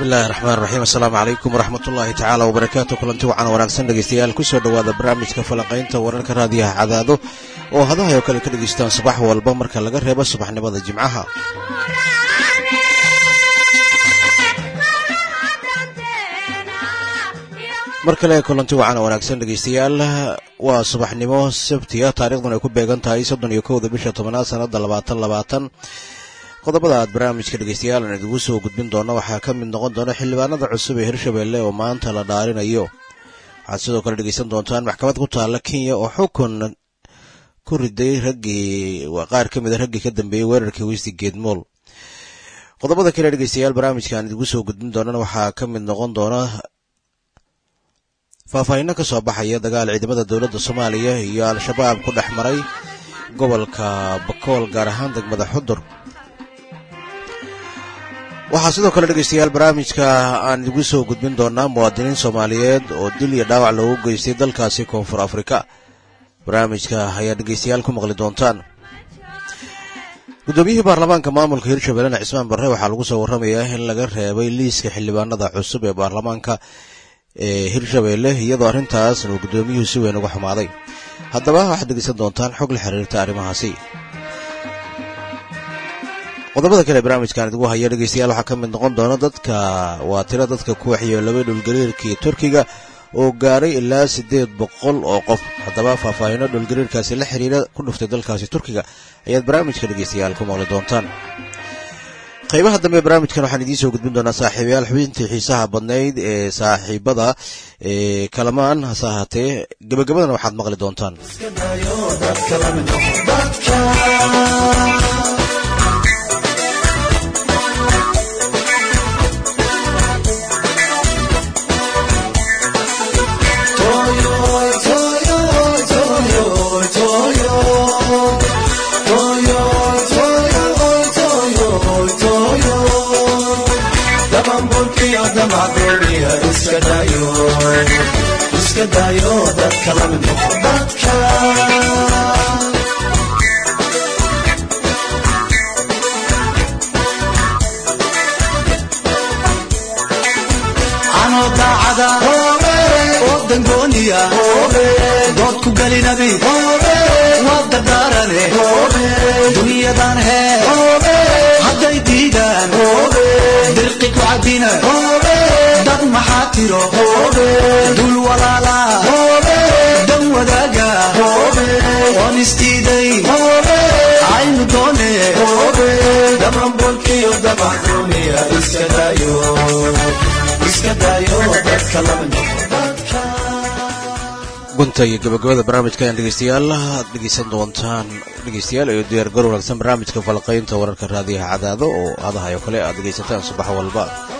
bismillahi raxmaan raxiim assalaamu calaykum waraxmat ullaahi tacaala wabarakaatu kulanti wacan wanaagsan dhegeystayaal kusoo dhowaada barnaamijka falanqaynta wararka raadiyaha cadaado oo hadahay oo kale ka dhegeystaan subax walba marka laga reebo subaxnimada jimcaha mar kale kulanti wacan wanaagsan dhegeystayaal waa subaxnimo sabtiya taarikhdan ay ku beegan tahay soddon iyo kowda bisha tobanaad sanada labaatan labaatan qodobada aad barnaamijka dhegeystayaal aan idigu soo gudbin doono waxaa ka mid noqon doona xildhibaanada cusub ee hirshabelle oo maanta la dhaarinayo waxaad sidoo kale dhegeysan doontaan maxkamad ku taalla kenya oo xukun ku riday raggii qaar ka mida raggii ka dambeeyey weerarkii westi geedmool qodobada kale dhegeystayaal barnaamijka aan idigu soo gudbin doonana waxaa ka mid noqon doona faahfaahinno ka soo baxaya dagaal ciidamada dowladda soomaaliya iyo al-shabaab ku dhex maray gobolka bakool gaar ahaan degmada xudur waxaa sidoo kale dhegeystayaal barnaamijka aan idigu soo gudbin doonaa muwaadiniin soomaaliyeed oo dil iyo dhaawac loogu geystay dalkaasi koonfur afrika barnaamijka ayaa dhegeystayaal ku maqli doontaan guddoomiyihii baarlamaanka maamulka hirshabellena cismaan barre waxaa lagu soo warramayaa in laga reebay liiska xildhibaanada cusub ee baarlamaanka ee hirshabelle iyadoo arrintaasna uu guddoomiyuhu si weyn uga xumaaday haddaba waxaad dhegeysan doontaan xog la xiriirta arrimahaasi qodobada kale barnaamijkan idigu haya dhegeystayaal waxaa ka mid noqon doona dadka waa tiro dadka ku waxyeelobay dhulgariirkii turkiga oo gaaray ilaa siddeed boqol oo qof haddaba faahfaahino dhulgariirkaasi la xiriira ku dhuftay dalkaasi turkiga ayaad barnaamijka dhegeystayaal ku maqli doontaan qaybaha dambe barnaamijkan waxaan idiin soo gudbin doonaa saaxiibayaal xubintii xiisaha badnayd ee saaxiibada ee kalamaan hase ahaatee gebagabadana waxaad maqli doontaan iska daayo dadka lamid noqo dadka anoo daacada oo dangooniya dood ku gelinabi waa dardaarane dunyadan hee hadday diidaan dirqi ku cabina dad maxaa tiro dul walaala dan wadaaga oon isdiiday aynu doone damanbolkiyo dabacdooniya iska daayo iska daayo dadka lama noqo gunta iyo gabagabada barnaamijka ayaan dhegeystayaal aad dhegeysan doontaan dhegeystayaal iyo diyaar gar wanaagsan barnaamijka falaqaynta wararka raadiyaha cadaado oo hadahay oo kale aad dhegeysataan subax walba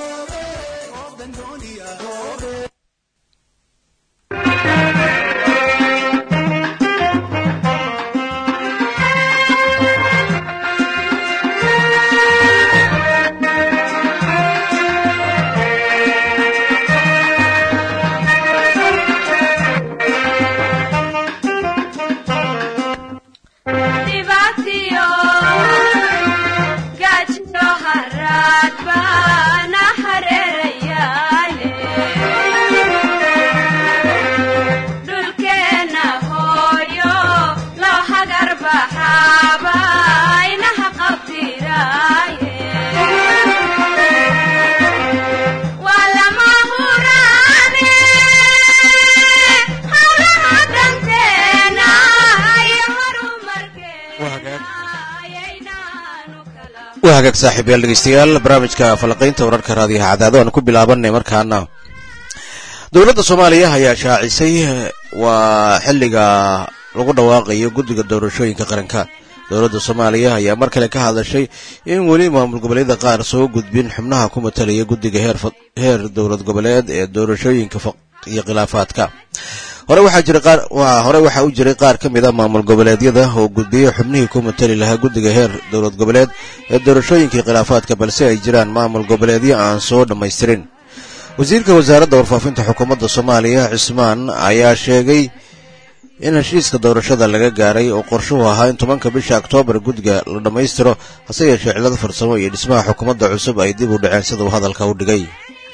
waa hagaag saaxiibayaal dhegeystayaal barnaamijka falaqaynta wararka raadiyaha cadaado aan ku bilaabanay markaana dowladda soomaaliya ayaa shaacisay waa xilliga lagu dhawaaqayo guddiga doorashooyinka qaranka dowladda soomaaliya ayaa mar kale ka hadashay in weli maamul goboleedyada qaar soo gudbin xubnaha ku matalaya guddiga heer dowlad goboleed ee doorashooyinka iyo khilaafaadka hore waxaa jira qaar hore waxaa u jiray qaar ka mid a maamul goboleedyada oo gudbiyey xubnihii ku matali lahaa guddiga heer dowlad goboleed ee doorashooyinkii khilaafaadka balse ay jiraan maamul goboleedyo aan soo dhammaystirin wasiirka wasaaradda warfaafinta xukuumadda soomaaliya cismaan ayaa sheegay in heshiiska doorashada laga gaaray oo qorshuhu ahaa in tobanka bisha oktoobar guddiga la dhammaystiro hase yeeshee cillado farsamo iyo dhismaha xukuumadda cusub ay dib u dhaceen sida uu hadalka u dhigay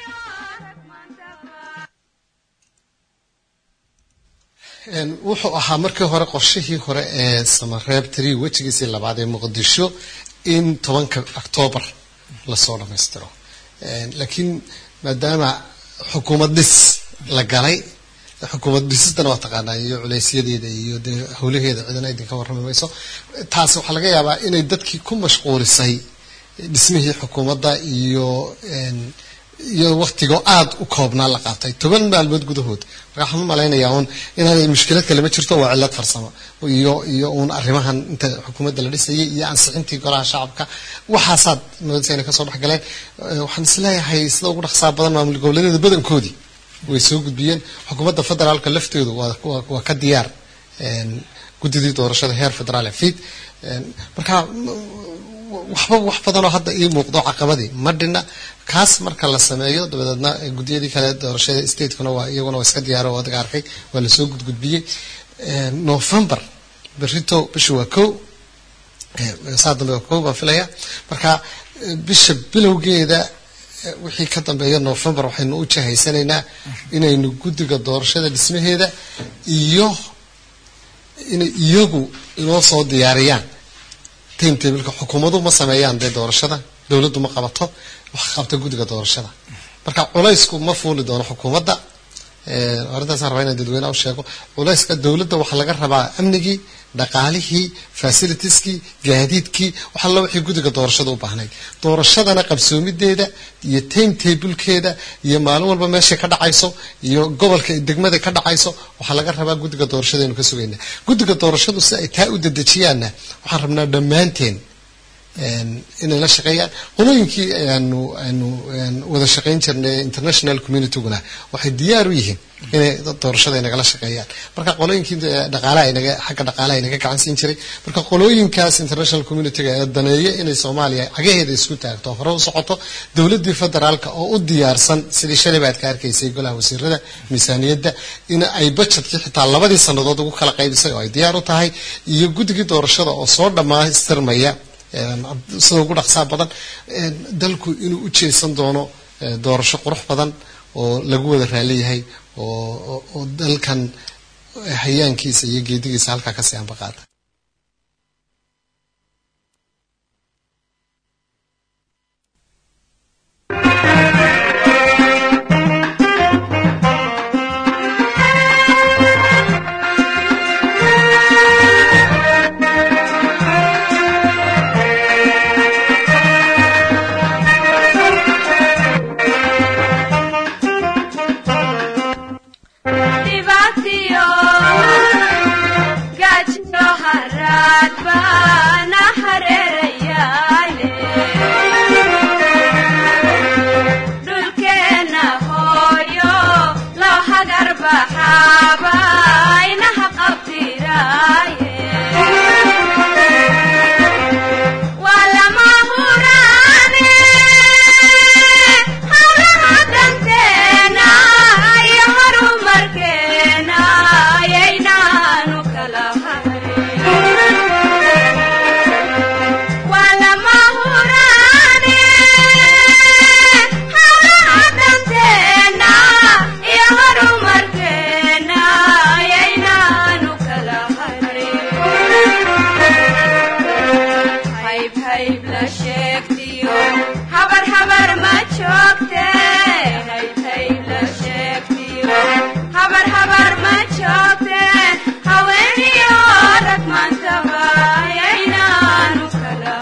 Een, wuxuu ahaa markii hore qorshihii hore ee samareeb tiri wejigiisii labaad ee muqdisho in tobanka octoobar lasoo dhammaystiro Een, laakiin maadaama xukuumad dhis la galay xukuumad dhisistana waa taqaanaa iyo culeysyadeeda iyo dee howlaheeda cidana idinka warrami mayso taasi waxaa laga yaabaa inay dadkii ku mashquulisay dhismihii xukuumadda iyo een, iyo waktigoo aada u koobnaa la qaatay toban maalmood gudahood marka waxaan u malaynayaa uun inaanay mushkilad kale ma jirto waa cillad farsamo iyo iyo uun arrimahan inta xukuumadda la dhisayay iyo ansixintii golaha shacabka waxaasaad moodaysa inay kasoo dhex galeen Eh, waxaan isleeyahay sida ugu dhaqsaa badan maamul goboleedyada badankoodii way soo gudbiyeen xukuumadda federaalka lafteedu waa waa- waa ka diyaar een, guddidii doorashada heer federaal ee fiid Een, marka waxba wax badanoo hadda ii muuqdo caqabadii ma dhina kaas marka la sameeyo dabadeedna eh, guddiyadii kale doorashada statekuna waa iyaguna waa iska diyaaro oo adiga arkay waa lasoo gudgudbiyey Een, november berito bisha waa kow Eh, saa dambe waa kow baan filaya marka eh, bisha bilowgeeda eh, wixii ka dambeeya november waxaynu u jahaysanaynaa inaynu guddiga doorashada dhismaheeda iyo inay iyagu inoo soo diyaariyaan timetableka xukuumadu ma sameeyaan dee doorashada dowladdu ma qabato wax qabta guddiga doorashada marka culaysku ma fuuli doono xukuumadda Eh, arrintaasaan rabaa inaan dadweynaha u sheego culayska dowladda waxaa laga rabaa amnigii dhaqaalihii fasilitieskii gaadiidkii wax alla wixii guddiga doorashada u baahnayd doorashadana qabsoomideeda iyo timetablekeeda iyo maalin walba meeshay ka dhacayso iyo gobolka degmada ka dhacayso waxaa laga rabaa guddiga doorashada aynu ka sugaynaa guddiga doorashadu si ay taa u dedejiyaanna waxaan rabnaa dhammaanteen een, inay la shaqeeyaan qolooyinkii aanu aanu een, wada shaqayn jirnay international communityguna waxay diyaar u yihiin inay doorashada inagala shaqeeyaan marka qolooyinkii eh, dhaqaalaha inaga xagga dhaqaalaha inaga gacan siin jiray marka qolooyinkaas international communityga ee daneeya inay soomaaliya cagaheeda isku taagto hore u socoto dowladii federaalka oo u diyaarsan sidii shalay baad ka arkaysay golaha wasiirada miisaaniyadda in ay budgetkii xitaa labadii sannadood ugu kala qaybisay oo ay diyaar u tahay iyo guddigii doorashada oo soo dhammaystirmaya een, sida ugu dhaqsaa badan een, dalku inuu u jeesan doono eh, doorasho qurux badan oo lagu wada raaliyahay oo oo- oo dalkan hayaankiisa iyo geedigiisa halkaa kasii ambaqaada Dibatio, gajo harad bana hareerayale. Dhulkeena hooyo loo hagar baxaaba inaha qabtiraaye. Waa lama huraane, hawlaha danteena iyo horumarkeena ayaynaanu kala harin. Waa lama huraane, hawlaha danteena iyo horumarkeena ayaynaanu kala harin. hayb hayb la sheegtiyo habar habar ma joogte hayb hayb la sheegtiyo habar habar ma joogte haweeniyo rag maantaba ayaynaanu kala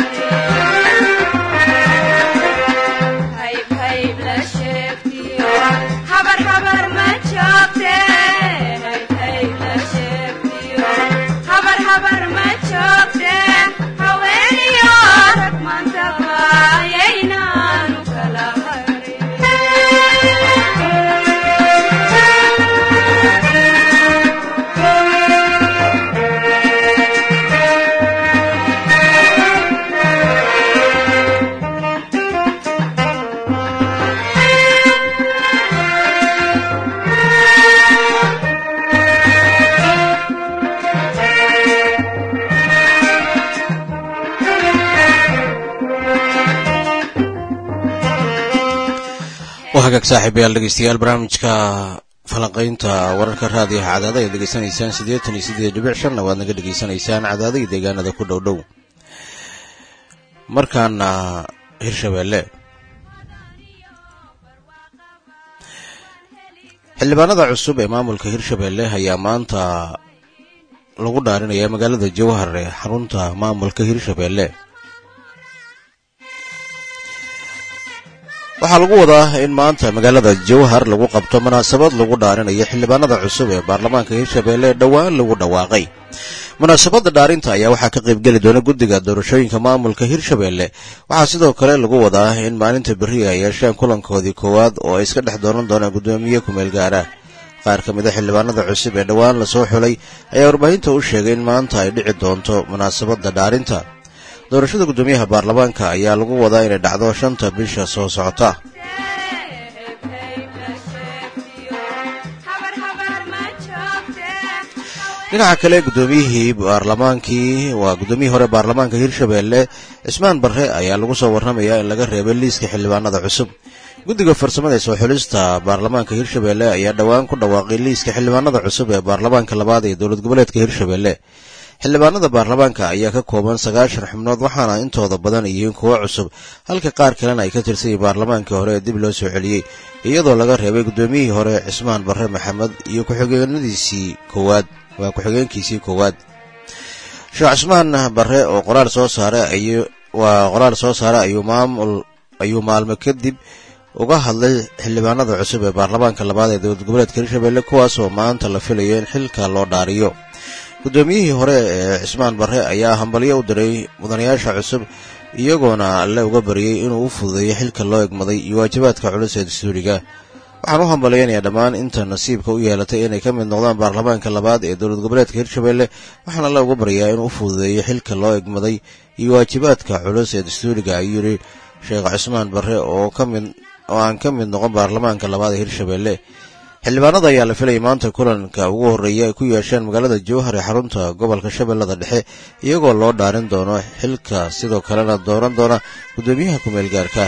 harin hayb hayb la sheegtiyo habar habar ma joogte hayb hayb la sheegtiyo habar habar ma joogte haweeniyo rag maantaba ayaynaanu kala waa hagaag saaxiibayaal dhegeystayaal barnaamijka falanqaynta wararka raadiyaha cadaada ayaad degeysanaysaan siddeetan iyo siddeed dhibic shanna waad naga dhegeysanaysaan cadaada iyo deegaanada ku dhow dhow markaana hirshabeelle xildhibaanada cusub ee maamulka hirshabeelle ayaa maanta lagu dhaarinaya magaalada jowhar ee xarunta maamulka hirshabeelle waxaa lagu wadaa in maanta magaalada jowhar lagu qabto munaasabad lagu dhaarinayo xildhibaanada cusub ee baarlamaanka hirshabeelle ee dhowaan lagu dhawaaqay munaasabadda dhaarinta ayaa waxaa ka qaybgeli doona guddiga doorashooyinka maamulka hirshabeelle waxaa sidoo kale lagu wadaa in maalinta berri ay yeesheen kulankoodii koowaad oo ay iska dhex dooran doonaan guddoomiye kumeel gaara qaar ka mid a xildhibaanada cusub ee dhowaan lasoo xulay ayaa warbaahinta u sheegay in maanta ay dhici doonto munaasabadda dhaarinta doorashada guddoomiyaha baarlamaanka ayaa lagu wadaa inay dhacdo shanta bisha soo socota dhinaca kale guddoomiyihii baarlamaankii waa guddoomiyihii hore baarlamaanka hirshabeelle cismaan barre ayaa lagu soo warramayaa in laga reebay liiska xildhibaanada cusub guddiga farsamada ee soo xulista baarlamaanka hirshabeelle ayaa dhowaan ku dhawaaqay liiska xildhibaanada cusub ee baarlamaanka labaad ee dowlad goboleedka hirshabeelle xildhibaanada baarlamaanka ayaa ka kooban sagaashan xubnood waxaana intooda badan yihiin kuwo cusub halka qaar kalena ay ka tirsanyiin baarlamaankii hore ee dib loo soo celiyey iyadoo laga reebay guddoomiyihii hore cismaan barre maxamed iyo ku-xigeenadiisii koowaad waa ku-xigeenkiisii koowaad sheekh cismaan barre oo qoraal soo saare waa qoraal soo saare ayuu maamul ayuu maalmo kadib uga hadlay xildhibaanada cusub ee baarlamaanka labaad ee dowlad goboleedka hirshabeelle kuwaasoo maanta la filayo in xilka loo dhaariyo guddoomiyihii hore ee cismaan barre ayaa hambalyo u diray mudanayaasha cusub iyagoona alle uga baryey inuu u fududeeyo xilka loo egmaday iyo waajibaadka culus ee dastuuriga waxaan u hambalyaynayaa dhammaan inta nasiibka u yeelatay inay ka mid noqdaan baarlamaanka labaad ee dowlad goboleedka hirshabeelle waxaan alle uga baryaa inuu u fududeeyo xilka loo egmaday iyo waajibaadka culus ee dastuuriga ayuu yidhi sheekh cismaan barre oo ka mid oo aan ka mid noqon baarlamaanka labaad ee hirshabeelle xildhibaanada ayaa la filayay maanta kulanka ugu horreeya ay ku yeesheen magaalada jowhar ee xarunta gobolka shabeellada dhexe iyagoo loo dhaarin doono xilka sidoo kalena dooran doona guddoomiyaha kumeel gaarka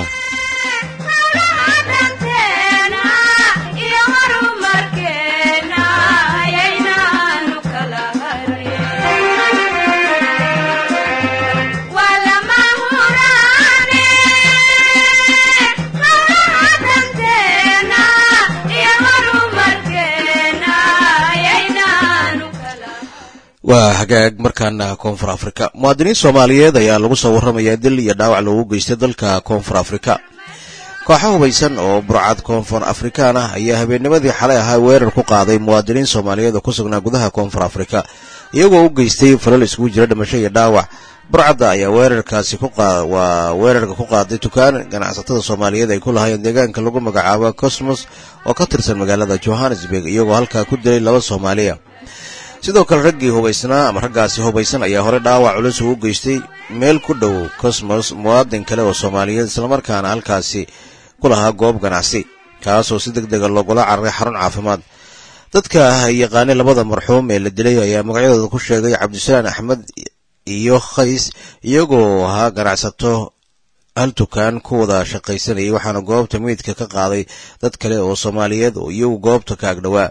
waa hagaag markaana koonfur afrika muwaadiniin soomaaliyeed ayaa lagu soo warramayaa dil iyo dhaawac loogu geystay dalka koonfur afrika kooxo hubaysan oo burcad koonfur afrikaan ah ayaa habeennimadii xalay ahaa weerar ku qaaday muwaadiniin soomaaliyeed oo ku sugnaa gudaha koonfur afrika iyagoo u geystay falal iskugu jira dhimasho iyo dhaawac burcadda ayaa weerarkaasi waa weerarka ku qaaday dukaan ganacsatada soomaaliyeed ay ku lahaayeen deegaanka lagu magacaabo cosmos oo ka tirsan magaalada johannesburg iyagoo halkaa ku dilay laba soomaaliya sidoo kale raggii hubaysnaa ama raggaasi hubaysan ayaa hore dhaawac culus uu u geystay meel ku dhow cosmos muwaadin kale oo soomaaliyeed islamarkaana halkaasi ku lahaa goob ganacsi kaasoo si deg dega loogula cararay xarun caafimaad dadka yaqaanay labada marxuum ee la dilay ayaa magacyadooda ku sheegay cabdisalaan axmed iyo khays iyagoo ahaa ganacsato hal dukaan ku wada shaqaysanayay waxaana goobta meydka ka qaaday dad kale oo soomaaliyeed oo iyagu goobta ka agdhowaa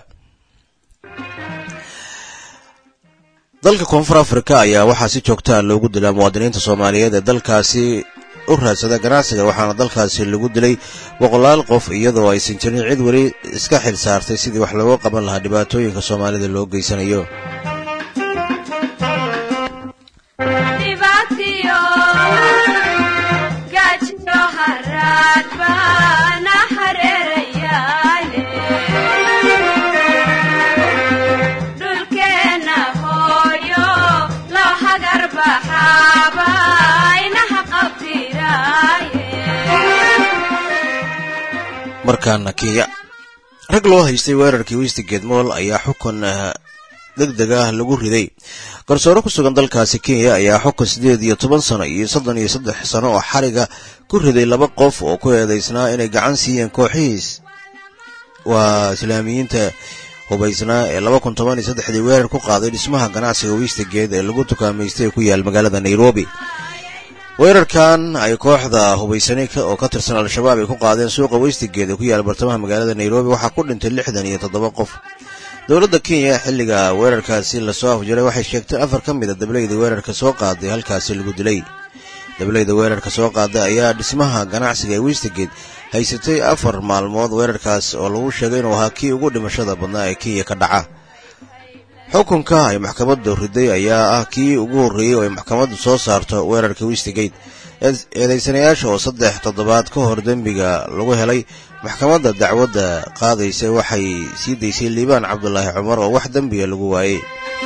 dalka koonfur afrika ayaa waxaa si joogtaa loogu dilaa muwaadiniinta soomaaliyeed ee dalkaasi u raadsada ganacsiga waxaana dalkaasi lagu dilay boqolaal qof iyadoo aysan jirin cid weli iska xil saartay sidii wax looga qaban lahaa dhibaatooyinka soomaalida loo geysanayo markaana kenya rag loo haystay weerarkii westigate moll ayaa xukun deg deg ah lagu riday garsoore ku sugan dalkaasi kenya ayaa xukun siddeed iyo toban sano iyo soddon iyo saddex sano oo xariga ku riday laba qof oo ku eedaysnaa inay gacan siiyeen kooxihiis waa islaamiyiinta hubaysnaa ee laba kun toban iyo saddexdii weerar ku qaaday dhismaha ganacsiga westigate ee lagu tukaamaystay ee ku yaal magaalada nairobi weerarkan ay kooxda hubaysanay oo ka tirsan al-shabaab ay ku qaadeen suuqa weystigeed ee ku yaala bartamaha magaalada nairobi waxaa ku dhintay lixdan iyo toddoba qof dowladda kenya xilliga weerarkaasi lasoo afjaray waxay sheegtay afar ka mid a dableyda weerarka soo qaaday halkaasi lagu dilay dableyda weerarka soo qaaday ayaa dhismaha ganacsiga ee weystigeed haysatay afar maalmood weerarkaas oo lagu sheegay inuu ahaa kii ugu dhimashada badnaa ee kenya ka dhaca xukunka ay maxkamaddu riday ayaa ah kii ugu horreeyey oo ay maxkamaddu soo saarto weerarka westigate eedaysanayaasha oo saddex toddobaad ka hor dembiga lagu helay maxkamadda dacwadda qaadaysa waxay sii daysay liibaan cabdulaahi cumar oo wax dembiga lagu waayey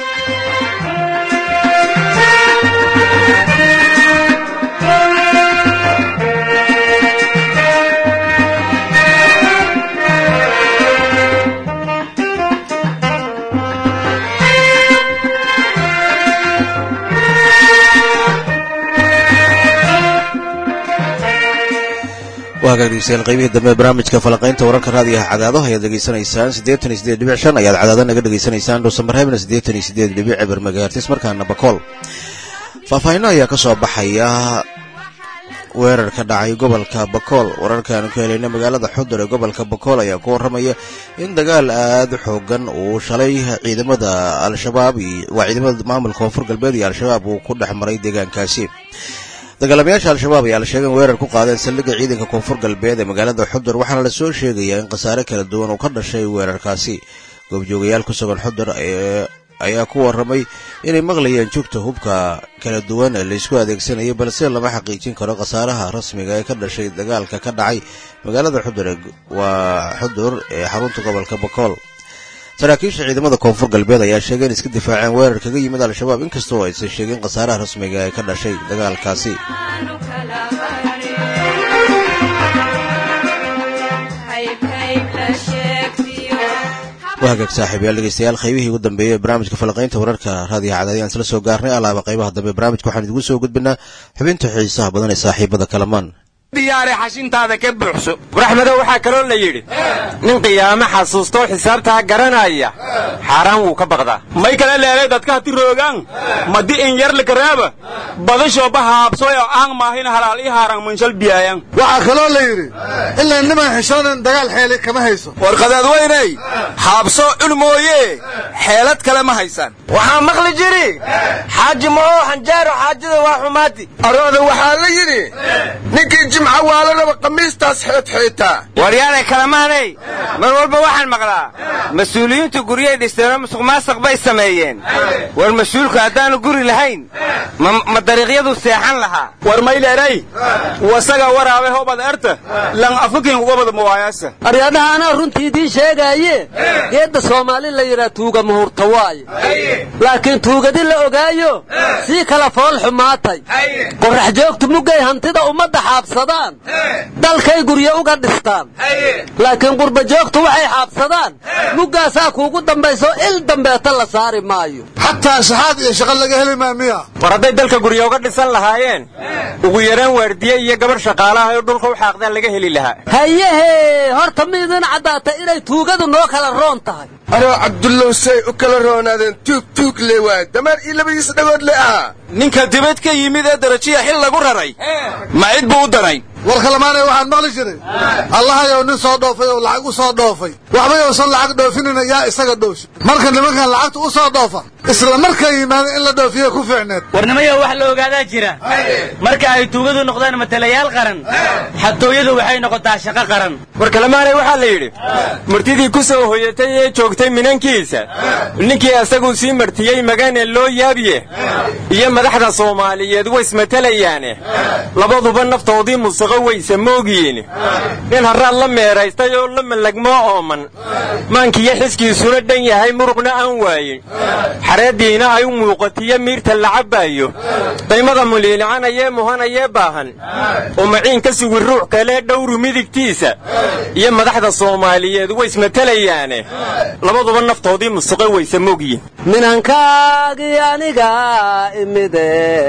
waa hagaag dhegeystayaal qaybihii dambe barnaamijka falaqaynta wararka raadiyaha cadaado ayaad degeysanaysaan siddeetan iyo siddeed dhibic shan ayaad cadaado naga dhegeysanaysaan dhuusambarheebna siddeetan iyo siddeed dhibic eber magaartis markaana bakool faahfaahinno ayaa ka soo baxaya weerar ka dhacay gobolka bakool wararkaanu ka helayna magaalada xudur ee gobolka bakool ayaa ku warramaya in dagaal aada xoogan uu shalay ciidamada al-shabaab waa ciidamada maamulka koonfur galbeed iyo al-shabaab uu ku dhex maray deegaankaasi dagaalamayaasha al-shabaab ayaa la sheegay in weerar ku qaadeen saldhigga ciidanka koonfur galbeed ee magaalada xudur waxaana la soo sheegayaa in khasaare kala duwan uu ka dhashay weerarkaasi goobjoogayaal ku sugan xudur ayaa ku warramay inay maqlayeen jugta hubka kala duwan ee laysku adeegsanayay balse lama xaqiijin karo khasaaraha rasmiga ee ka dhashay dagaalka ka dhacay magaalada xudur waa xudur ee xarunta gobolka bakool saraakiisha ciidamada koonfur galbeed ayaa sheegay in iska difaaceen weerar kaga yimid al-shabaab inkastoo aysan sheegin khasaaraha rasmiga ee ka dhashay dagaalkaasi waa hagaag saaxiibayaal dhegeystayaal qaybihii ugu dambeeyey ee barnaamijka falaqaynta wararka raadiyaha cadaadiyaan isla soo gaarnay alaaba qaybaha dambe barnaamijka waxaan idigu soo gudbinaa xubinta xiisaha badan ee saaxiibada kalamaan diyaare xashintaada ka buuxso buraxmadow waxaa kaloo la yidhi nin qiyaamo xasuustoo xisaabtaa garanaya xaaraan wuu ka baqdaa may kala leelay dadka hati roogaan madi in yar lakaraaba badashoo bahaabsoy oo aan maahin halaal ii haaraan munshal biyaayan waxaa kaloo la yidhi ilaa niman xishoonan dagaal xeeli kama hayso warqadaad weynay haabso cun mooye xeelad kale ma haysaan waxaa maqli jiri xaaji maoo xanjaaro xaajada waa xumaati arooda waxaa la yidhi ninkii jimca waalanaba qamiistaas xeedxeetaa waryaanay kalamaanay mar walba waxaan maqlaa mas-uuliyiintu guryay dhisteenoo musuq maasaq bay sameeyeen war mas-uulku haddaanu guri lahayn ma dariiqyadu seexan lahaa war mayleeray wasaga waraabe hobad erta lan afukin wabad mawaayaasa aryadhaha anaa runtii idiin sheegaaye geedda soomaali la yidhaa tuuga muhurta waaye laakiin tuugadi la ogaayo sii kala fool xumaatay qorax joogtu muggay hantida ummadda xaabsadaan dalkay guryo uga dhistaan laakiin qurba joogtu waxay xaabsadaan muggaasaa kuugu dambayso il dambeeta la saari maayo xataa shaxaad iyo shaqo laga heli maa miya war hadday dalka guryo uga dhisan lahaayeen ugu yaraan waardiye iyo gabarh shaqaalaha oo dhulka u xaaqdaan laga heli lahaa hayehee horta miidin caddaata inay tuugadu noo kala roon tahay anoo cabdullow say u kala roonaadeen tuug tuug le waay dameer iyo labadiisa dhagood le ahaa ninka dibad ka yimid ee darajiya xil lagu raray ma cid buu u daray war kalamaanay waxaan maqli jiray allahayow nin soo dhoofay oo lacag u soo dhoofay waxbay uusan lacag dhoofinina yaa isaga dhoofi marka nimankan lacagta u soo dhoofa isla markay yimaada in la dhoofiya ku fiicneed warnimayo wax la ogaadaa jira marka ay tuugadu noqdaan matalayaal qaran xatooyadu waxay noqotaa shaqo qaran war kalamaanay waxaa la yidhi martidii ku soo hoyatay ee joogtay minankiisa ninkii asaguu sii martiyey magaane loo yaabiye iyo madaxda soomaaliyeed waysmatalayaane labaduba naftoodii musaqo waysa moogiin nin harraad la meeraystay oo la malagmoo ooman maankiyo xiskiisuna dhan yahay muruqna aan waayin xareeddiina ay u muuqatiyo miirta la cabbaayo daymada muliilicanayee muhanayee baahan oo maciin ka sugi ruux kalee dhowru midigtiisa iyo madaxda soomaaliyeed waysmatalayaane labaduba naftoodii musaqo waysa moogiin minankaagii aniga imide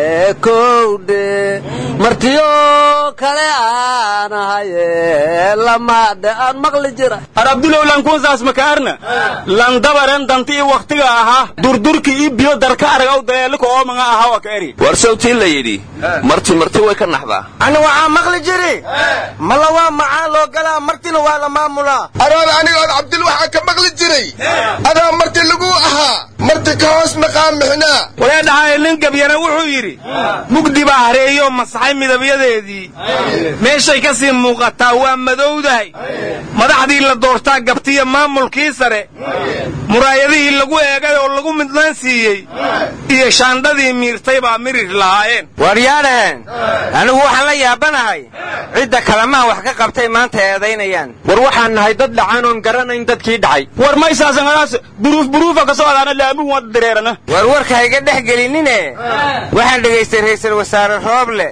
kowdhe martiyo kale aan ahaye lamaadhe aan maqli jira ar abdulow lankuunsaas makaarna lan dabaren dantii wakhtiga ahaa durdur burki ii biyo darka aragaw daleeliko oomanga ahawa ka eri war sawtii la yidhi marti marti way ka naxdaa ani waxaa maqli jiri mala waa macaa loo galaa martina waa la maamulaa aroon anigood cabdil waxaa ka maqli jiray adaa marti lagu ahaa marti ka hoos maqaa mixnaa walee dhahay nin gabyana wuxuu yidhi mugdi baa hareeyo masaxay midabyadeedii meeshay ka sii muuqataa waa madowdahay madaxdii la doortaa gabtiya maamulkii sare muraayadihii lagu eegay oo lagu midnaan siiyey iyo shaandhadii miirtay baa mirir lahaayeen waryaadhaheen anigu waxaan la yaabanahay cidda kalamaan wax ka qabtay maanta eedaynayaan war waxaan nahay dad dhacaan oon garanayn dadkii dhacay war maysaasanadaas buruuf buruufa ka socdaana laamuhu wada dareerana war warka hayga dhex gelinine waxaan dhegaystay ra'iisul wasaare rooble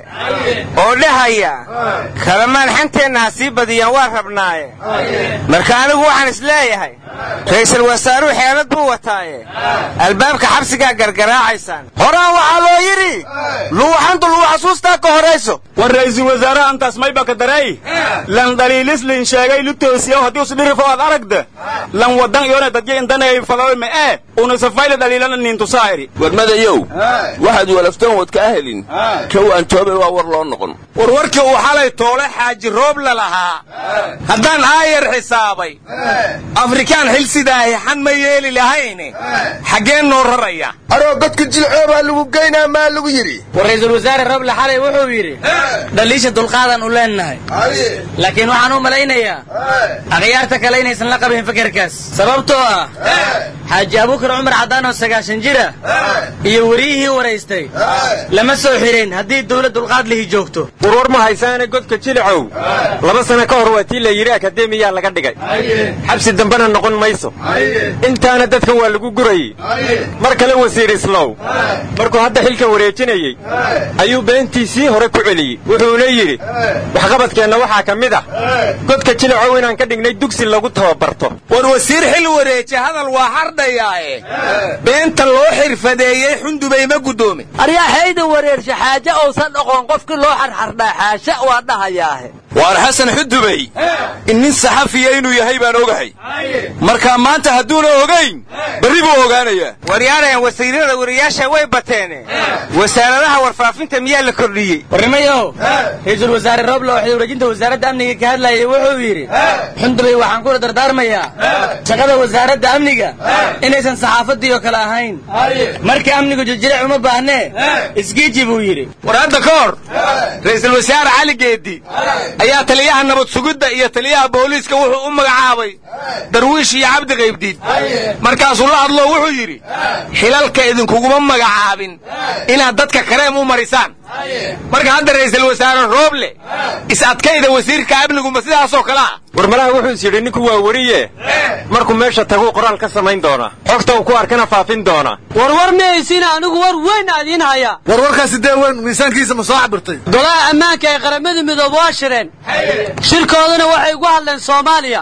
oo dhahaya kalamaan xanteenna ha sii badiyaan waa rabnaaye marka anigu waxaan is leeyahay ra'iisul wasaaruhu xeelad buu wataaye albaabka xabsigaa gargaraacaysaan horaan waxaa loo yidhi luuxantu luu xasuustaa ka horayso war ra'iisul wasaaraha antaas mayba ka daray lan dhaliilis lin sheegay lu toosiyo haddii usdhirifo aad aragda lan wadan iyona dadya indanay fadawe ma ee una safayla dhaliilana nintusaa'iri warmadayow waxaad walaftoon wad kaa helin kow aan toobay waa war loo noqon war warkii uu xalay toole xaaji roob la lahaa haddaan aayar xisaabay afrikaan xil sidaahi xan ma yeeli lahayne xaggeen noo raraya aroo godka jilcoobaa lagu geynaa maa lagu yidhi war ra'iisul wasaare roble xalay wuxuu yidhi dhaliisha dulqaadan u leennahay laakiin waxaan u malaynayaa akhyaarta kale inaysan la qabin fikirkaas sababtoo ah xaaji abuukar cumar caddaan oo sagaashan jira iyo weriyihii waraystay lama soo xidhin haddii dawlad dulqaad lihi joogto warwar ma haysaane godka jilicow laba sano ka hor waa tii la yidhi akademiyaa laga dhigay xabsi dambena noqon mayso intaana dadkan waa lagu gurayey mar kale wasiir islow markuu hadda xilka wareejinayey ayuu beentiisii hore ku celiyey wuxuuna yidhi waxqabadkeenna waxaa ka mid ah godka jilicow inaan ka dhignay dugsi lagu tababarto war wasiir xil wareeje hadal waa hardhayaae beenta loo xirfadeeyey xundubay ma guddoomin aryaaxayda wareersha xaaje uusan dhoqon qofkii loo xarxardhaa xaasha waa dhahayaahe waar xasan xudubey in nin saxafiya inuu yahay baan ogahay marka maanta hadduuna ogayn berri buu ogaanayaa waryaadhayan wasiirada wariyaasha way bateene wasaaradaha warfaafinta miyaa la kordhiyey warnimayow ra-iisul wasaare rooble oo xilwareejinta wasaaradda amniga ka hadlayay wuxuu yidhi xundubay waxaan kula dardaarmayaa shaqada wasaaradda amniga inaysan saxaafadii oo kale ahayn marka amnigu jijiric uma baahnee isgiiji buu yidhi war hadda ka hor ra'iisul wasaare cali geedi ayaa taliyaha nabad sugidda iyo taliyaha booliiska wuxuu u magacaabay darwiish iyo cabdi qaybdiid markaasuu la hadloo wuxuu yidhi xilalka idinkuguma magacaabin inaad dadka kareem u marisaan marka hadda ra'iisul wasaare rooble is adkayda wasiirka amniguma sidaasoo kale ah war malaha wuxuu is yidhi ninku waa weriye markuu meesha taguu qoraal ka samayn doonaa xogta uu ku arkana faafin doonaa warwar mihaysiina anigu war weyn aadiin haya warwarkaasi dee weyn miisaankiisa ma soo cabirtay golaha ammaanka ee qaramada midoobe waa shireen shirkooduna waxay ugu hadleen soomaaliya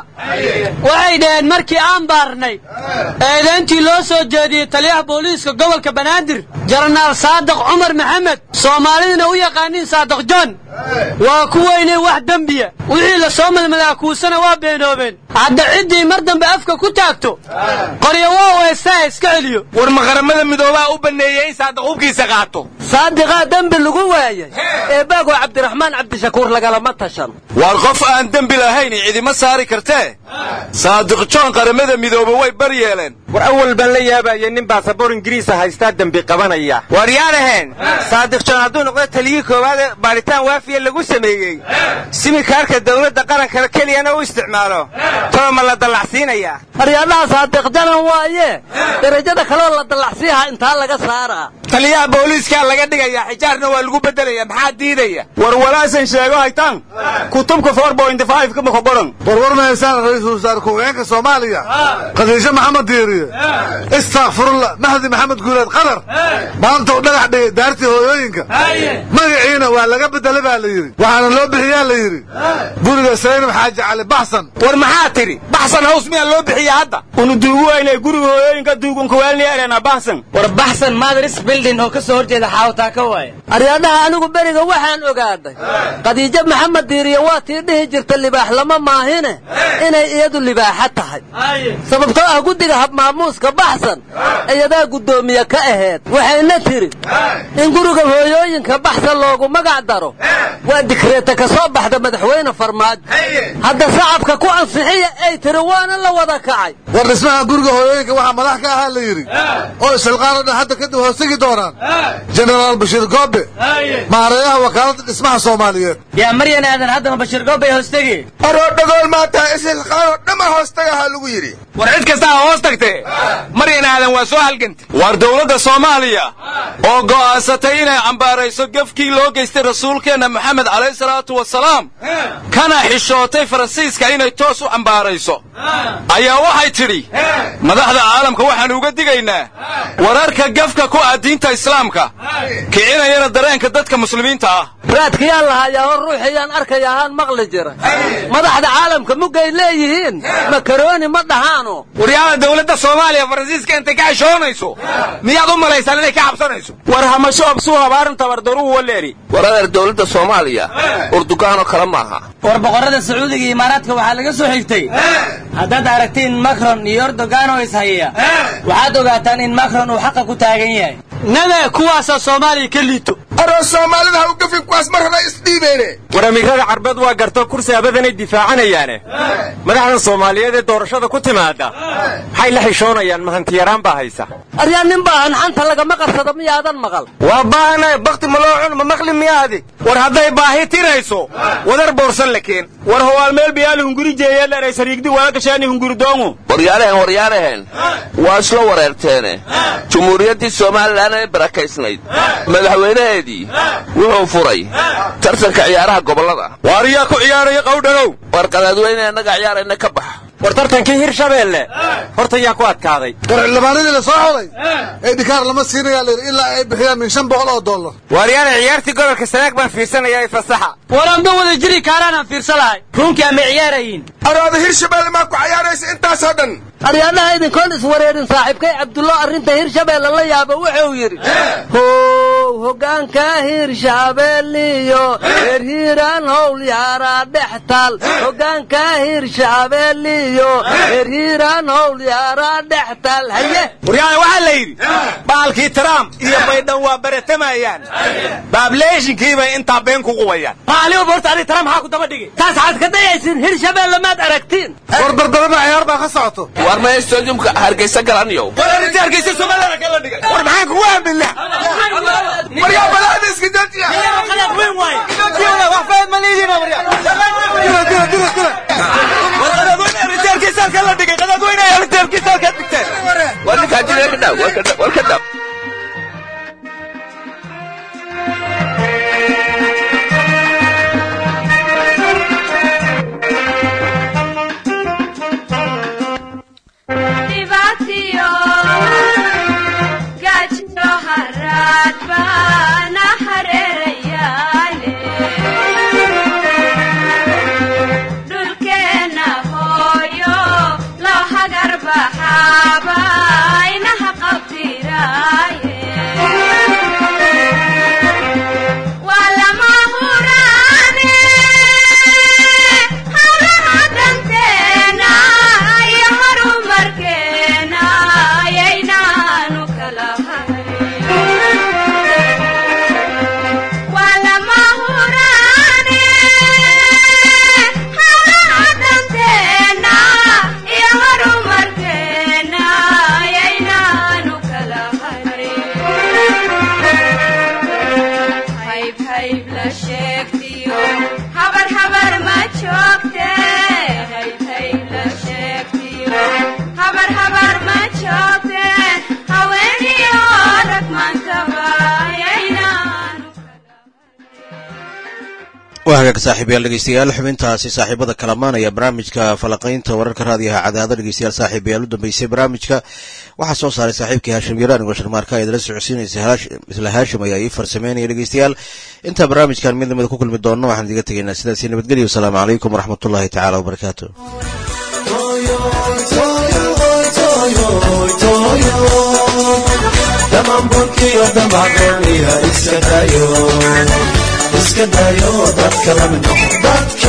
waxay dhaheen markii aan baarnay eedayntii loo soo jeediyey taliyaha booliiska gobolka banaadir jenaraal saadiq cumar maxamed soomaaliduna u yaqaaniin saadiq john waa kuweynay wax dembiya wixii la soo madmadaa kuusana waa beenoobeen hadda ciddii mar dambe afka ku taagto qoryo waa weestaa iska celiyo war ma qaramada midoobaa u banneeyey in saadiq hubkiisa qaato saadiqaa dembi lagu waayay eebaago cabdiraxmaan cabdishakuur lagalama tashan waar qof aan dembi lahayn cidima saari kartee saadiq joon qaramada midoobe way bar yeeleen war awal baan la yaabayay nin baasaboor ingiriisa haystaa dembi qabanaya waryaadhaheen saadiq joon hadduu noqdo taliyii koowaad ee baadhitaan waafiya lagu sameeyey simikaarka dawladda qarankale keliyana u isticmaalo tooma la dallacsiinayaa aryaadhaha saadiq janan waaye darajada kaleo la dallacsiiha intaa laga saaraa taliyaha booliiskaa laga dhigayaa xijaarna waa lagu beddelaya maxaa diidaya war walaasan sheego haytaan kutubka kama ka qoran warwar mahaysaan ra-iisul wasaare ku-xigeenka soomaaliya khadiijo maxamed diiriye istakfirullah mahdi maxamed guuleed qadar maanta u dhagax dhigay daartii hooyooyinka magaciina waa laga bedela baa la yidhi waxaana loo bixiyaa la yidhi guriga saynab xaaji cali baxsan war maxaa tidhi baxsan haws miyaa loo bixiya hadda unu duugu waynay guriga hooyooyinka duugunkaweelni erena baxsan war baxsan madris building oo ka soo horjeeda xawtaa ka waaya aryaadhaha anigu beriga waxaan ogaaday khadiijo maxamed diiriye waa tii dhihi jirta libaax lama maahine inay iyadu libaaxa tahay sababtoo ah guddiga habmaamuuska baxsan iyadaa guddoomiye ka aheed waxayna tidhi in guriga hooyooyinka baxsan loogu magac daro waa dikreeta ka soo baxda madaxweyne farmaajo hadda shacabka ku ansixiya ay tiri waana la wada kacay war dhismaha guriga hooyooyinka waxaa madax ka ahaa la yidhi oo isxilqaan oo dhan hadda kadib hoostegi doonaan jenaraal bashiir goobe maareeyaha wakaaladda dhismaha soomaaliyeed yaa maryan aadan haddama bashiir goobbay hoostegi aroo dhagool maanta isilqaanoo dhamma hoostagaha lagu yidhi war cid kasta ha hoos tagtee maryan aadan waa soo halganta war dowladda soomaaliya oo go'aansatay inay cambaarayso gefkii loo geystay rasuulkeenna maxamed calayhi salaatu wasalaam kana xishootay faransiiska inay toos u cambaarayso ayaa waxay tidhi madaxda caalamka waxaan uga digaynaa wararka gefka ku ah diinta islaamka kicinayana dareenka dadka muslimiinta ah raadkayaan lahayaa hor ruuxiyaan arkaya ahaan maqli jira madaxda caalamka muggay leeyihiin makarooni ma dhahaano waryaada dowladda soomaaliya faransiiska intay ka xishoonayso miyaad u malaysaan inay ka cabsanayso war hamasho absuu habaarin tabardaruhu waleeri war adeer dowladda soomaaliya urdugaanoo kale maaha war boqorrada sacuudiga iyo imaaraadka waxaa laga soo xigtay haddaad aragtiin macron iyo erdogan oo ishaya waxaad ogaataan in macron uu xaqa ku taagan yahay nabe kuwaasaa soomaaliya ka liito aroo soomaalida ha u gafin kuwaas mar hore isdhiibeene war amiirada carbeed waa garto kursi abadanay difaacanayaane madaxdan soomaaliyeed ee doorashada ku timaada maxay la xishoonayaan mahantiyaraan baa haysa aryaa nin baahan xanta lagama qarsado miyaadan maqal waa baahanahay bakti ma loo cun ma maqli miyaadi war hadday baahi tirayso wadar boorsan la keen war howaal meel biyaali hunguri jeeyaleeray sariigdi waagashaani hunguri doongu waryaalahen waryaalahen waa isla wareerteene jumhuuriyaddii somalilan ee barakaysnayd madaxweynaheedii wuxuu furay tartanka ciyaaraha gobollada waariyaa ku ciyaaraya qawdhanow war qadaadweyne annaga ciyaarayna ka bax war tartankii hirshabeelle horta yaa ku adkaaday war xildhibaanadii la soo xulay ee dhikaar lama siinayaa la yidhi ilaa ay bixiyaan min shan boqol oo dollar waaryaana ciyaartii gobolka sanaag baan fiirsanayaa ee fasaxa waranba wada jiri kaaraanaan fiirsan lahay ruunkii ama ciyaarayiin arooda hirshabeelle maa ku cayaaraysa intaasoo dhan aryaadhaha idinkoon iswareerin saaxiibkay cabdullo arrinta hirshabeelle la yaabo wuxuu yidhi how hoggaanka hirshabeelliyo reer hiiraan howl yaaraa dhex taal hoggaanka hirshabeelliyo reer hiiraan howl yaaraa dhex taal haye waryaana waxaa la yidhi baalkii trump iyo baydhan waa baratamayaan baableeshinkii bay intaa been ku qubayaan maaliba horta adi tara maxaa ku daba dhigi taas waxaad ka dayaysiin hirshabeelle maad aragtiin war barbarana ciyaar baa ka socoto war maya stadiumka hargeysa galanayo war arrinta hargeysa somaliland kala dhigay war maxaan kugu aaminaa waryaa balaada iska dajiya war ninkaa jira ka dhaw war ka dhaw dhibaatiyo gaajiyo haraad baana hareerayaale dhulkeenna hooyo loo hagar baxaaba inaha qabdiraaye waa lama huraane hawlaha danteena iyo horumarkeena ayaynaanu kala hayn waa lama huraane hawlaha danteena iyo horumarkeena ayaynaanu kala hayn hayb hayb la sheegtiyo habar habar ma joogte hayb hayb la sheegtiyo habar habar ma joogte haweeniyo rag maantaba ayaynaanu waa hagaag saaxiibayaal dhegeystayaal xubintaasi saaxiibada kalamaan ayaa barnaamijka falaqaynta wararka raadiyaha cadaado dhegeystayaal saaxiibayaal u dambeysay barnaamijka waxaa soo saaray saaxiibkii haashim yaraan igoo sharmaarka idala socodsiinaysa isla haashim ayaa ii farsameynaya dhegeystayaal intaa barnaamijkan mid lamida ku kulmi doonno waxaan idiga tegaynaa sidaasi nabadgelyo wasalaamu calaykum waraxmatullahi tacaala wabarakaatu Damamburkiyo damacdooni gooniya iska dayo iska dayo dadka lamid noqo dadka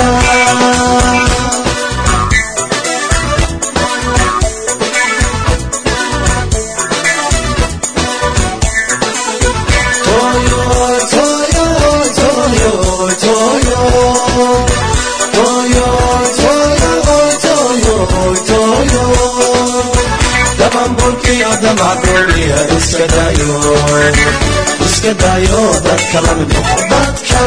Toyo, toyo, toyo, toyo. Toyo, toyo, toyo, toyo. Damamburkiyo damagooniya iska dayo iska dayo dadka lamid noqo dadka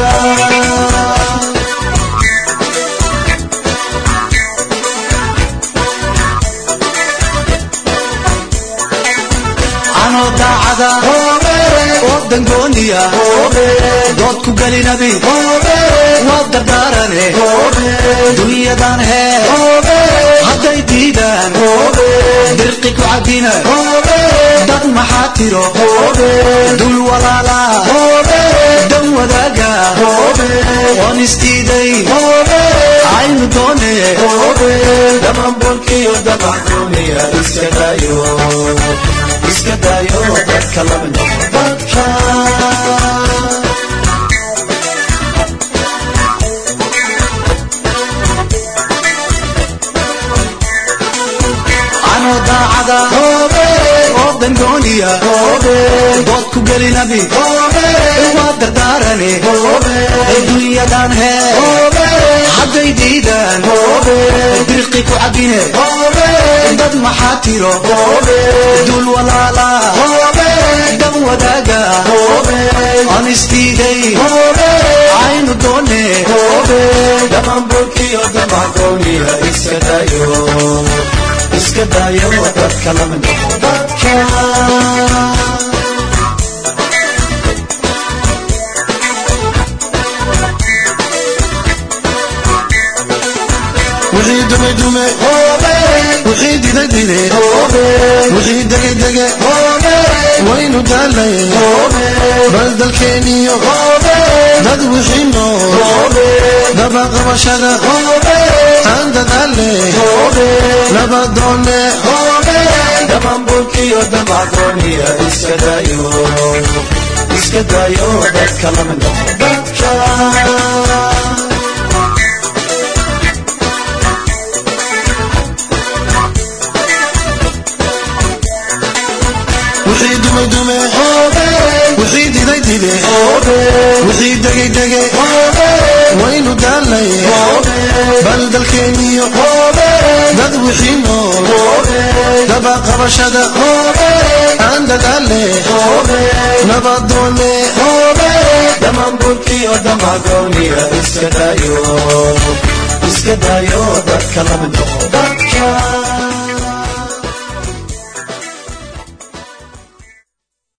anoo daacada oo dangooniya dood ku gelinabi waa dardaarane dunyadan hee hadday diidaan dirqi ku cabina dad maxaa tiro dul walaala dan wadaaga oon isdiiday aynu doone dhamanbolkiyo damaxduuniya iska dayo iska dayo dadka lamid noqo dadka anoo daacada oo dangooniya dood ku gelinabi waa dardaarane dunyadan hee hadday diidaan dirqi ku cabine dad maxaa tiro dul walaala dan wadaaga aan isdiiday aynu doone dhamanburkiyo damagooniya iska dayo iska dayo dadka lamid noqo dadka wixii dume dume wixii dide dide wixii dege dege waynu daalay bal dalkeeniyo dad wixii nool dabaqabashada aan dadaale nabadoone dhamanbulkiyo damagooniya iska dayo iska dayo dadka lamid noqo dadka wixii dume dume wixii diday dide wixii degay dege waynu daalay bal dalkeeniyo dad wixii nool dabaqabashada aan dadaale nabadoone dhamanbulkiyo damagooniya iska dayo iska dayo dadka lamid noqo dadka